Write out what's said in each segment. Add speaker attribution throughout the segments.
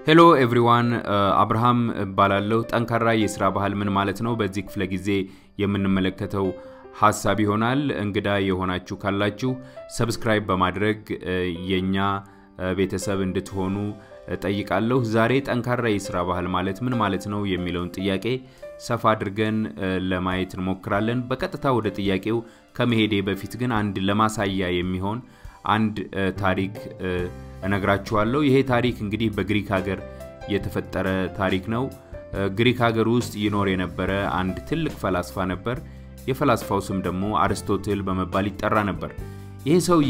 Speaker 1: ሄሎ ኤቭሪዋን አብርሃም እባላለሁ። ጠንካራ የስራ ባህል ምን ማለት ነው? በዚህ ክፍለ ጊዜ የምንመለከተው ሀሳብ ይሆናል። እንግዳ የሆናችሁ ካላችሁ ሰብስክራይብ በማድረግ የእኛ ቤተሰብ እንድትሆኑ ጠይቃለሁ። ዛሬ ጠንካራ የስራ ባህል ማለት ምን ማለት ነው የሚለውን ጥያቄ ሰፋ አድርገን ለማየት እንሞክራለን። በቀጥታ ወደ ጥያቄው ከመሄዴ በፊት ግን አንድ ለማሳያ የሚሆን አንድ ታሪክ እነግራችኋለሁ። ይሄ ታሪክ እንግዲህ በግሪክ ሀገር የተፈጠረ ታሪክ ነው። ግሪክ ሀገር ውስጥ ይኖር የነበረ አንድ ትልቅ ፈላስፋ ነበር። የፈላስፋው ስም ደግሞ አርስቶትል በመባል ይጠራ ነበር። ይሄ ሰውዬ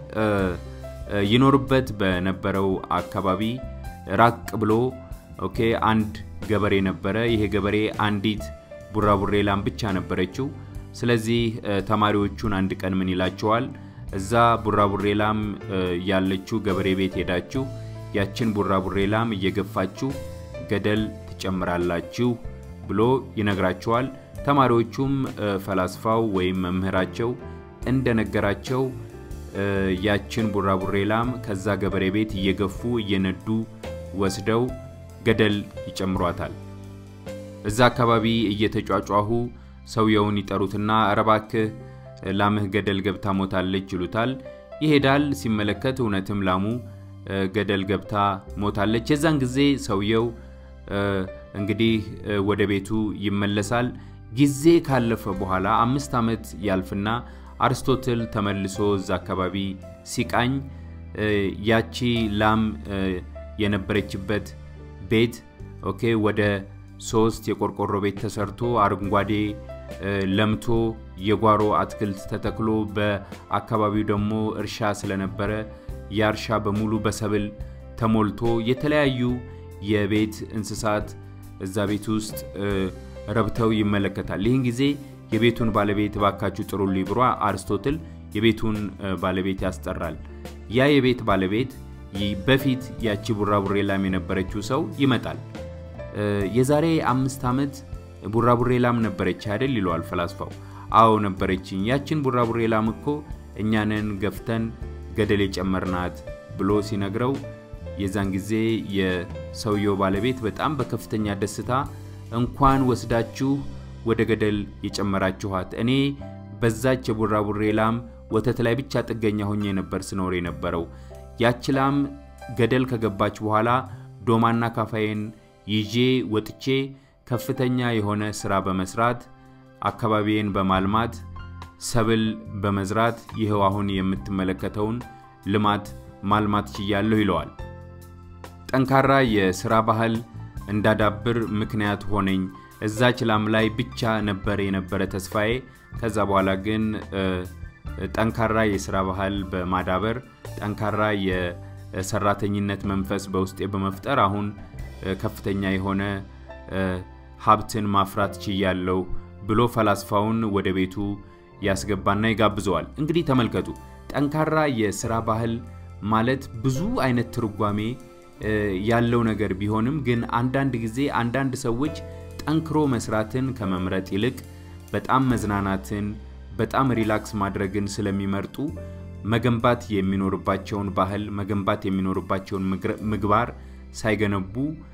Speaker 1: ይኖርበት በነበረው አካባቢ ራቅ ብሎ ኦኬ አንድ ገበሬ ነበረ። ይሄ ገበሬ አንዲት ቡራቡሬ ላም ብቻ ነበረችው። ስለዚህ ተማሪዎቹን አንድ ቀን ምን ይላቸዋል? እዛ ቡራቡሬ ላም ያለችው ገበሬ ቤት ሄዳችሁ ያችን ቡራቡሬ ላም እየገፋችሁ ገደል ትጨምራላችሁ ብሎ ይነግራቸዋል። ተማሪዎቹም ፈላስፋው ወይም መምህራቸው እንደነገራቸው ያችን ቡራቡሬ ላም ከዛ ገበሬ ቤት እየገፉ እየነዱ ወስደው ገደል ይጨምሯታል። እዛ አካባቢ እየተጫጫሁ ሰውየውን ይጠሩትና እባክህ ላምህ ገደል ገብታ ሞታለች ይሉታል። ይሄዳል። ሲመለከት እውነትም ላሙ ገደል ገብታ ሞታለች። የዛን ጊዜ ሰውየው እንግዲህ ወደ ቤቱ ይመለሳል። ጊዜ ካለፈ በኋላ አምስት ዓመት ያልፍና አርስቶትል ተመልሶ እዛ አካባቢ ሲቃኝ ያቺ ላም የነበረችበት ቤት ኦኬ ወደ ሶስት የቆርቆሮ ቤት ተሰርቶ አረንጓዴ ለምቶ የጓሮ አትክልት ተተክሎ በአካባቢው ደግሞ እርሻ ስለነበረ የእርሻ በሙሉ በሰብል ተሞልቶ የተለያዩ የቤት እንስሳት እዛ ቤት ውስጥ ረብተው ይመለከታል። ይህን ጊዜ የቤቱን ባለቤት ባካችሁ ጥሩልኝ ብሎ አርስቶትል የቤቱን ባለቤት ያስጠራል። ያ የቤት ባለቤት በፊት ያቺ ቡራቡሬ ላም የነበረችው ሰው ይመጣል። የዛሬ አምስት ዓመት ቡራቡሬ ላም ነበረች አይደል? ይለዋል ፈላስፋው። አዎ ነበረችኝ። ያችን ቡራቡሬ ላም እኮ እኛንን ገፍተን ገደል የጨመርናት ብሎ ሲነግረው የዛን ጊዜ የሰውየው ባለቤት በጣም በከፍተኛ ደስታ እንኳን ወስዳችሁ ወደ ገደል የጨመራችኋት፣ እኔ በዛች የቡራቡሬ ላም ወተት ላይ ብቻ ጥገኛ ሆኜ ነበር ስኖር የነበረው። ያች ላም ገደል ከገባች በኋላ ዶማና ካፋዬን ይዤ ወጥቼ ከፍተኛ የሆነ ስራ በመስራት አካባቢዬን በማልማት ሰብል በመዝራት ይኸው አሁን የምትመለከተውን ልማት ማልማት ችያለሁ ይለዋል። ጠንካራ የስራ ባህል እንዳዳብር ምክንያት ሆነኝ። እዛች ላም ላይ ብቻ ነበር የነበረ ተስፋዬ። ከዛ በኋላ ግን ጠንካራ የስራ ባህል በማዳበር ጠንካራ የሰራተኝነት መንፈስ በውስጤ በመፍጠር አሁን ከፍተኛ የሆነ ሀብትን ማፍራት ችያለሁ ብሎ ፈላስፋውን ወደ ቤቱ ያስገባና ይጋብዘዋል። እንግዲህ ተመልከቱ፣ ጠንካራ የስራ ባህል ማለት ብዙ አይነት ትርጓሜ ያለው ነገር ቢሆንም ግን አንዳንድ ጊዜ አንዳንድ ሰዎች ጠንክሮ መስራትን ከመምረጥ ይልቅ በጣም መዝናናትን፣ በጣም ሪላክስ ማድረግን ስለሚመርጡ መገንባት የሚኖርባቸውን ባህል መገንባት የሚኖርባቸውን ምግባር ሳይገነቡ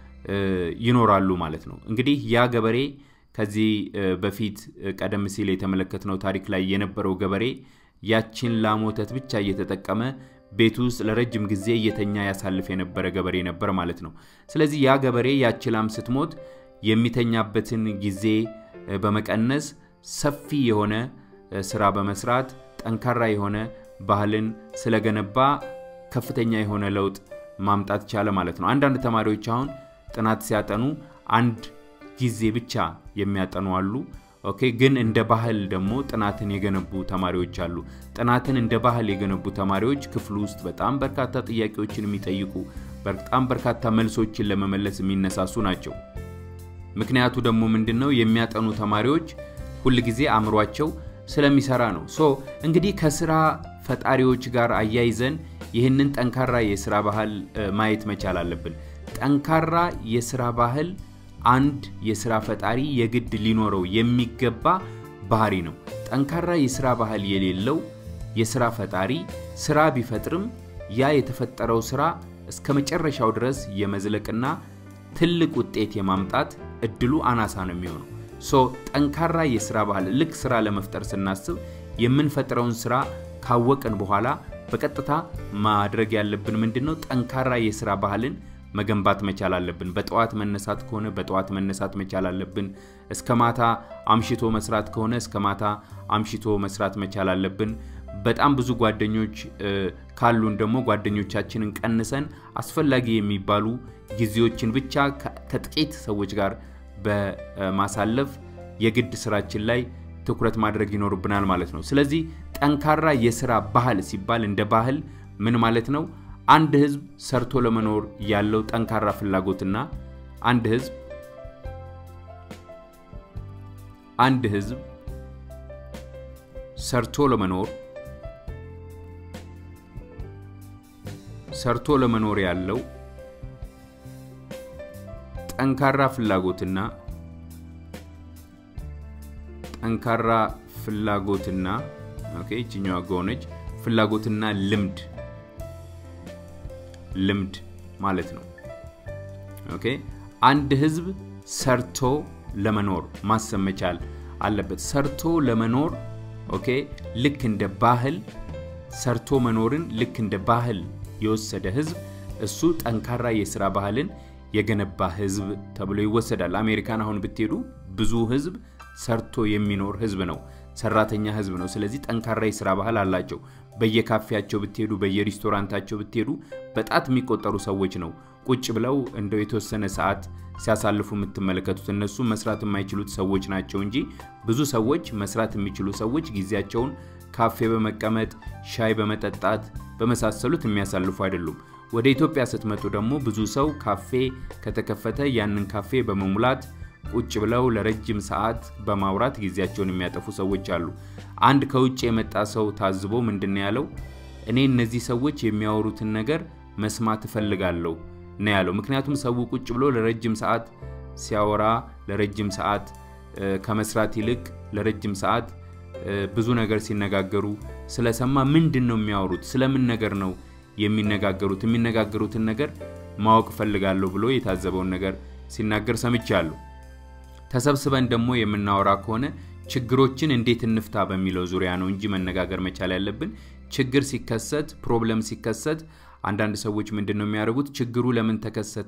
Speaker 1: ይኖራሉ ማለት ነው። እንግዲህ ያ ገበሬ ከዚህ በፊት ቀደም ሲል የተመለከትነው ታሪክ ላይ የነበረው ገበሬ ያችን ላም ወተት ብቻ እየተጠቀመ ቤት ውስጥ ለረጅም ጊዜ እየተኛ ያሳልፍ የነበረ ገበሬ ነበር ማለት ነው። ስለዚህ ያ ገበሬ ያች ላም ስትሞት የሚተኛበትን ጊዜ በመቀነስ ሰፊ የሆነ ስራ በመስራት ጠንካራ የሆነ ባህልን ስለገነባ ከፍተኛ የሆነ ለውጥ ማምጣት ቻለ ማለት ነው። አንዳንድ ተማሪዎች አሁን ጥናት ሲያጠኑ አንድ ጊዜ ብቻ የሚያጠኑ አሉ። ኦኬ ግን እንደ ባህል ደግሞ ጥናትን የገነቡ ተማሪዎች አሉ። ጥናትን እንደ ባህል የገነቡ ተማሪዎች ክፍል ውስጥ በጣም በርካታ ጥያቄዎችን የሚጠይቁ በጣም በርካታ መልሶችን ለመመለስ የሚነሳሱ ናቸው። ምክንያቱ ደግሞ ምንድን ነው? የሚያጠኑ ተማሪዎች ሁል ጊዜ አእምሯቸው ስለሚሰራ ነው። ሶ እንግዲህ ከስራ ፈጣሪዎች ጋር አያይዘን ይህንን ጠንካራ የስራ ባህል ማየት መቻል አለብን። ጠንካራ የስራ ባህል አንድ የስራ ፈጣሪ የግድ ሊኖረው የሚገባ ባህሪ ነው። ጠንካራ የስራ ባህል የሌለው የስራ ፈጣሪ ስራ ቢፈጥርም ያ የተፈጠረው ስራ እስከ መጨረሻው ድረስ የመዝለቅና ትልቅ ውጤት የማምጣት እድሉ አናሳ ነው የሚሆነው። ሶ ጠንካራ የስራ ባህል ልክ ስራ ለመፍጠር ስናስብ የምንፈጥረውን ስራ ካወቅን በኋላ በቀጥታ ማድረግ ያለብን ምንድን ነው? ጠንካራ የስራ ባህልን መገንባት መቻል አለብን። በጠዋት መነሳት ከሆነ በጠዋት መነሳት መቻል አለብን። እስከ ማታ አምሽቶ መስራት ከሆነ እስከ ማታ አምሽቶ መስራት መቻል አለብን። በጣም ብዙ ጓደኞች ካሉን ደግሞ ጓደኞቻችንን ቀንሰን አስፈላጊ የሚባሉ ጊዜዎችን ብቻ ከጥቂት ሰዎች ጋር በማሳለፍ የግድ ስራችን ላይ ትኩረት ማድረግ ይኖርብናል ማለት ነው። ስለዚህ ጠንካራ የስራ ባህል ሲባል እንደ ባህል ምን ማለት ነው? አንድ ህዝብ ሰርቶ ለመኖር ያለው ጠንካራ ፍላጎትና አንድ ህዝብ አንድ ህዝብ ሰርቶ ለመኖር ሰርቶ ለመኖር ያለው ጠንካራ ፍላጎትና ጠንካራ ፍላጎትና ኦኬ ይችኛዋ ጎነች ፍላጎትና ልምድ ልምድ ማለት ነው። ኦኬ አንድ ህዝብ ሰርቶ ለመኖር ማሰብ መቻል አለበት። ሰርቶ ለመኖር ኦኬ ልክ እንደ ባህል ሰርቶ መኖርን ልክ እንደ ባህል የወሰደ ህዝብ እሱ ጠንካራ የስራ ባህልን የገነባ ህዝብ ተብሎ ይወሰዳል። አሜሪካን አሁን ብትሄዱ ብዙ ህዝብ ሰርቶ የሚኖር ህዝብ ነው። ሰራተኛ ህዝብ ነው። ስለዚህ ጠንካራ የስራ ባህል አላቸው። በየካፌያቸው ብትሄዱ፣ በየሬስቶራንታቸው ብትሄዱ በጣት የሚቆጠሩ ሰዎች ነው ቁጭ ብለው እንደው የተወሰነ ሰዓት ሲያሳልፉ የምትመለከቱት። እነሱ መስራት የማይችሉት ሰዎች ናቸው እንጂ ብዙ ሰዎች መስራት የሚችሉ ሰዎች ጊዜያቸውን ካፌ በመቀመጥ ሻይ በመጠጣት በመሳሰሉት የሚያሳልፉ አይደሉም። ወደ ኢትዮጵያ ስትመጡ ደግሞ ብዙ ሰው ካፌ ከተከፈተ ያንን ካፌ በመሙላት ቁጭ ብለው ለረጅም ሰዓት በማውራት ጊዜያቸውን የሚያጠፉ ሰዎች አሉ። አንድ ከውጭ የመጣ ሰው ታዝቦ ምንድን ያለው እኔ እነዚህ ሰዎች የሚያወሩትን ነገር መስማት እፈልጋለሁ ነው ያለው። ምክንያቱም ሰው ቁጭ ብሎ ለረጅም ሰዓት ሲያወራ ለረጅም ሰዓት ከመስራት ይልቅ ለረጅም ሰዓት ብዙ ነገር ሲነጋገሩ ስለሰማ ምንድን ነው የሚያወሩት? ስለምን ነገር ነው የሚነጋገሩት? የሚነጋገሩትን ነገር ማወቅ እፈልጋለሁ ብሎ የታዘበውን ነገር ሲናገር ሰምቻለሁ። ተሰብስበን ደግሞ የምናወራ ከሆነ ችግሮችን እንዴት እንፍታ በሚለው ዙሪያ ነው እንጂ መነጋገር መቻል ያለብን። ችግር ሲከሰት፣ ፕሮብለም ሲከሰት አንዳንድ ሰዎች ምንድን ነው የሚያደርጉት? ችግሩ ለምን ተከሰተ፣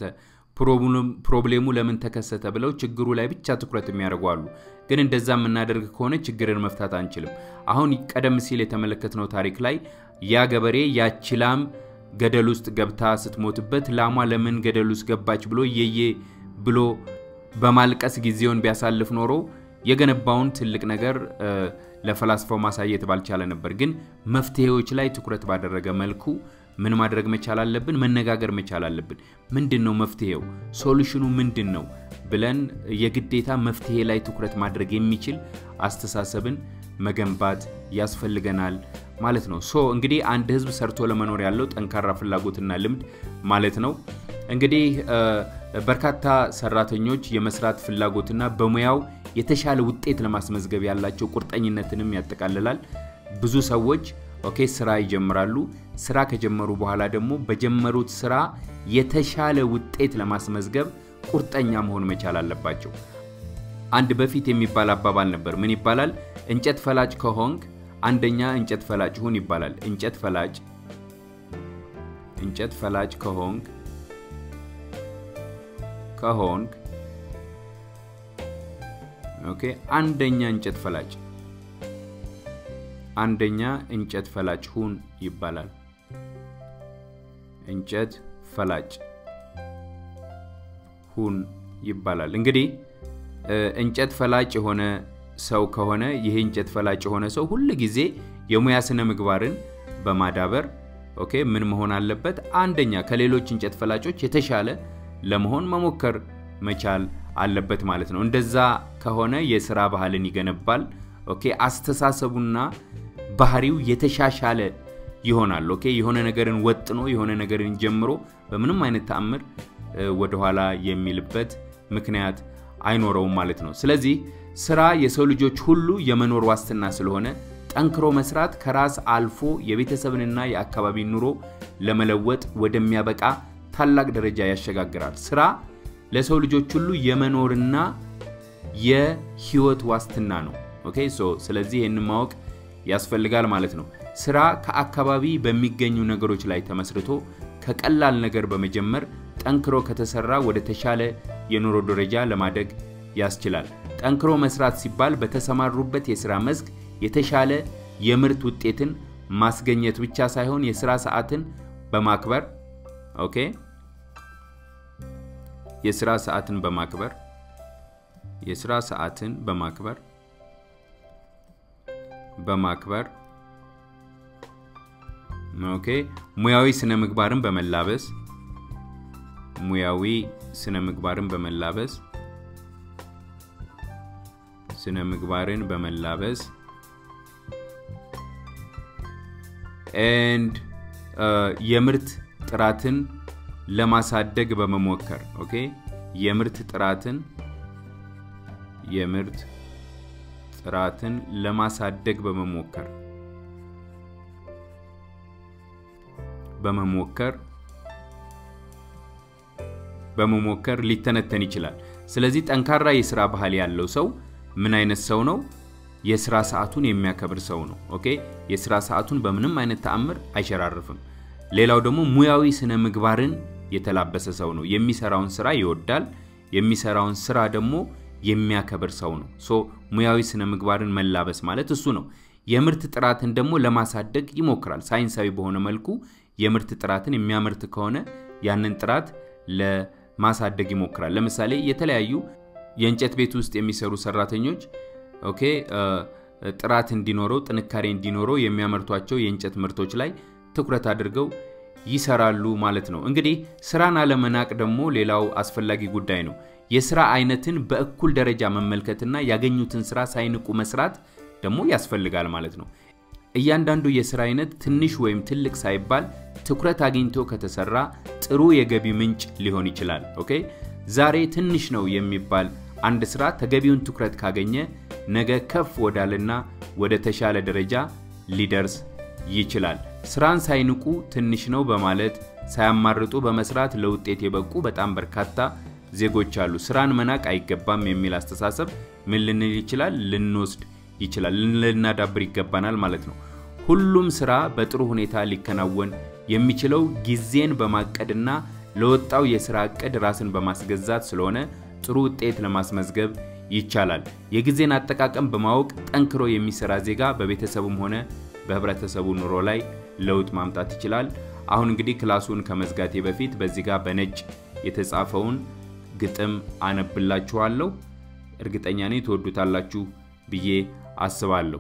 Speaker 1: ፕሮብሌሙ ለምን ተከሰተ ብለው ችግሩ ላይ ብቻ ትኩረት የሚያደርጉ አሉ። ግን እንደዛ የምናደርግ ከሆነ ችግርን መፍታት አንችልም። አሁን ቀደም ሲል የተመለከትነው ታሪክ ላይ ያ ገበሬ ያቺ ላም ገደል ውስጥ ገብታ ስትሞትበት ላሟ ለምን ገደል ውስጥ ገባች ብሎ እየዬ ብሎ በማልቀስ ጊዜውን ቢያሳልፍ ኖሮ የገነባውን ትልቅ ነገር ለፈላስፋው ማሳየት ባልቻለ ነበር። ግን መፍትሄዎች ላይ ትኩረት ባደረገ መልኩ ምን ማድረግ መቻል አለብን? መነጋገር መቻል አለብን። ምንድን ነው መፍትሄው? ሶሉሽኑ ምንድን ነው ብለን የግዴታ መፍትሄ ላይ ትኩረት ማድረግ የሚችል አስተሳሰብን መገንባት ያስፈልገናል ማለት ነው። ሶ እንግዲህ አንድ ህዝብ ሰርቶ ለመኖር ያለው ጠንካራ ፍላጎትና ልምድ ማለት ነው። እንግዲህ በርካታ ሰራተኞች የመስራት ፍላጎትና በሙያው የተሻለ ውጤት ለማስመዝገብ ያላቸው ቁርጠኝነትንም ያጠቃልላል። ብዙ ሰዎች ኦኬ ስራ ይጀምራሉ። ስራ ከጀመሩ በኋላ ደግሞ በጀመሩት ስራ የተሻለ ውጤት ለማስመዝገብ ቁርጠኛ መሆን መቻል አለባቸው። አንድ በፊት የሚባል አባባል ነበር። ምን ይባላል? እንጨት ፈላጭ ከሆንክ አንደኛ እንጨት ፈላጭ ሁን ይባላል። እንጨት ፈላጭ እንጨት ፈላጭ ከሆንክ ከሆንክ ኦኬ አንደኛ እንጨት ፈላጭ አንደኛ እንጨት ፈላጭ ሁን ይባላል። እንጨት ፈላጭ ሁን ይባላል። እንግዲህ እንጨት ፈላጭ የሆነ ሰው ከሆነ ይሄ እንጨት ፈላጭ የሆነ ሰው ሁል ጊዜ የሙያ ስነ ምግባርን በማዳበር ኦኬ ምን መሆን አለበት? አንደኛ ከሌሎች እንጨት ፈላጮች የተሻለ ለመሆን መሞከር መቻል አለበት ማለት ነው። እንደዛ ከሆነ የስራ ባህልን ይገነባል። ኦኬ አስተሳሰቡና ባህሪው የተሻሻለ ይሆናል። ኦኬ የሆነ ነገርን ወጥኖ የሆነ ነገርን ጀምሮ በምንም አይነት ተአምር ወደኋላ የሚልበት ምክንያት አይኖረውም ማለት ነው። ስለዚህ ስራ የሰው ልጆች ሁሉ የመኖር ዋስትና ስለሆነ ጠንክሮ መስራት ከራስ አልፎ የቤተሰብንና የአካባቢን ኑሮ ለመለወጥ ወደሚያበቃ ታላቅ ደረጃ ያሸጋግራል። ስራ ለሰው ልጆች ሁሉ የመኖርና የህይወት ዋስትና ነው። ኦኬ ሶ ስለዚህ ይህንን ማወቅ ያስፈልጋል ማለት ነው። ስራ ከአካባቢ በሚገኙ ነገሮች ላይ ተመስርቶ ከቀላል ነገር በመጀመር ጠንክሮ ከተሰራ ወደ ተሻለ የኑሮ ደረጃ ለማደግ ያስችላል። ጠንክሮ መስራት ሲባል በተሰማሩበት የስራ መስክ የተሻለ የምርት ውጤትን ማስገኘት ብቻ ሳይሆን የስራ ሰዓትን በማክበር ኦኬ የስራ ሰዓትን በማክበር የስራ ሰዓትን በማክበር በማክበር ኦኬ ሙያዊ ስነ ምግባርን በመላበስ ሙያዊ ስነ ምግባርን በመላበስ ስነ ምግባርን በመላበስ ኤንድ የምርት ጥራትን ለማሳደግ በመሞከር ኦኬ የምርት ጥራትን የምርት ጥራትን ለማሳደግ በመሞከር በመሞከር በመሞከር ሊተነተን ይችላል። ስለዚህ ጠንካራ የስራ ባህል ያለው ሰው ምን አይነት ሰው ነው? የስራ ሰዓቱን የሚያከብር ሰው ነው። ኦኬ የስራ ሰዓቱን በምንም አይነት ተአምር አይሸራርፍም። ሌላው ደግሞ ሙያዊ ስነ ምግባርን የተላበሰ ሰው ነው። የሚሰራውን ስራ ይወዳል። የሚሰራውን ስራ ደግሞ የሚያከብር ሰው ነው። ሶ ሙያዊ ስነ ምግባርን መላበስ ማለት እሱ ነው። የምርት ጥራትን ደግሞ ለማሳደግ ይሞክራል። ሳይንሳዊ በሆነ መልኩ የምርት ጥራትን የሚያመርት ከሆነ ያንን ጥራት ለማሳደግ ይሞክራል። ለምሳሌ የተለያዩ የእንጨት ቤት ውስጥ የሚሰሩ ሰራተኞች ኦኬ ጥራት እንዲኖረው ጥንካሬ እንዲኖረው የሚያመርቷቸው የእንጨት ምርቶች ላይ ትኩረት አድርገው ይሰራሉ ማለት ነው። እንግዲህ ስራን አለመናቅ ደግሞ ሌላው አስፈላጊ ጉዳይ ነው። የስራ አይነትን በእኩል ደረጃ መመልከትና ያገኙትን ስራ ሳይንቁ መስራት ደግሞ ያስፈልጋል ማለት ነው። እያንዳንዱ የስራ አይነት ትንሽ ወይም ትልቅ ሳይባል ትኩረት አግኝቶ ከተሰራ ጥሩ የገቢ ምንጭ ሊሆን ይችላል። ኦኬ ዛሬ ትንሽ ነው የሚባል አንድ ስራ ተገቢውን ትኩረት ካገኘ ነገ ከፍ ወዳልና ወደ ተሻለ ደረጃ ሊደርስ ይችላል። ስራን ሳይንቁ ትንሽ ነው በማለት ሳያማርጡ በመስራት ለውጤት የበቁ በጣም በርካታ ዜጎች አሉ። ስራን መናቅ አይገባም የሚል አስተሳሰብ ምን ልንል ይችላል ልንወስድ ይችላል ልናዳብር ይገባናል ማለት ነው። ሁሉም ስራ በጥሩ ሁኔታ ሊከናወን የሚችለው ጊዜን በማቀድና ለወጣው የስራ እቅድ ራስን በማስገዛት ስለሆነ ጥሩ ውጤት ለማስመዝገብ ይቻላል። የጊዜን አጠቃቀም በማወቅ ጠንክሮ የሚሰራ ዜጋ በቤተሰቡም ሆነ በህብረተሰቡ ኑሮ ላይ ለውጥ ማምጣት ይችላል። አሁን እንግዲህ ክላሱን ከመዝጋቴ በፊት በዚህ ጋር በነጭ የተጻፈውን ግጥም አነብላችኋለሁ። እርግጠኛ ነኝ ትወዱታላችሁ ብዬ አስባለሁ።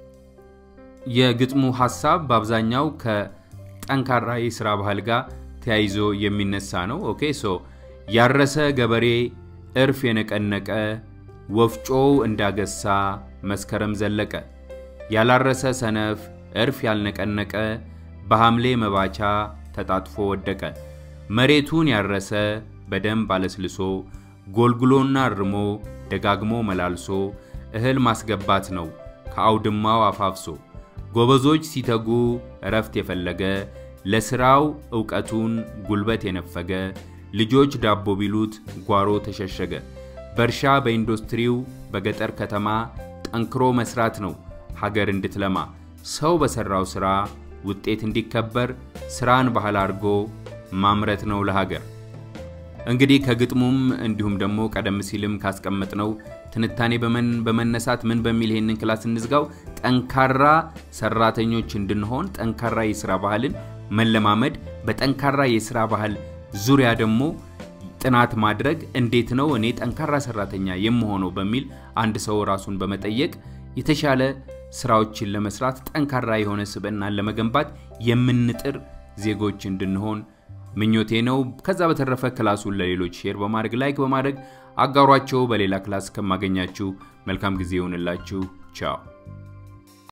Speaker 1: የግጥሙ ሀሳብ በአብዛኛው ከጠንካራ የስራ ባህል ጋር ተያይዞ የሚነሳ ነው። ኦኬ ሶ ያረሰ ገበሬ እርፍ የነቀነቀ ወፍጮው እንዳገሳ መስከረም ዘለቀ ያላረሰ ሰነፍ እርፍ ያልነቀነቀ በሐምሌ መባቻ ተጣጥፎ ወደቀ። መሬቱን ያረሰ በደንብ አለስልሶ ጎልጉሎና እርሞ ደጋግሞ መላልሶ እህል ማስገባት ነው ከአውድማው አፋፍሶ። ጎበዞች ሲተጉ እረፍት የፈለገ ለሥራው ዕውቀቱን ጉልበት የነፈገ ልጆች ዳቦ ቢሉት ጓሮ ተሸሸገ። በእርሻ በኢንዱስትሪው በገጠር ከተማ ጠንክሮ መስራት ነው ሀገር እንድትለማ። ሰው በሠራው ሥራ ውጤት እንዲከበር ሥራን ባህል አድርጎ ማምረት ነው ለሀገር። እንግዲህ ከግጥሙም እንዲሁም ደግሞ ቀደም ሲልም ካስቀመጥነው ትንታኔ በመነሳት ምን በሚል ይሄንን ክላስ እንዝጋው፣ ጠንካራ ሰራተኞች እንድንሆን ጠንካራ የስራ ባህልን መለማመድ፣ በጠንካራ የስራ ባህል ዙሪያ ደግሞ ጥናት ማድረግ እንዴት ነው እኔ ጠንካራ ሰራተኛ የምሆነው በሚል አንድ ሰው ራሱን በመጠየቅ የተሻለ ስራዎችን ለመስራት ጠንካራ የሆነ ስብዕናን ለመገንባት የምንጥር ዜጎች እንድንሆን ምኞቴ ነው። ከዛ በተረፈ ክላሱን ለሌሎች ሼር በማድረግ ላይክ በማድረግ አጋሯቸው። በሌላ ክላስ ከማገኛችሁ መልካም ጊዜ ይሆንላችሁ። ቻው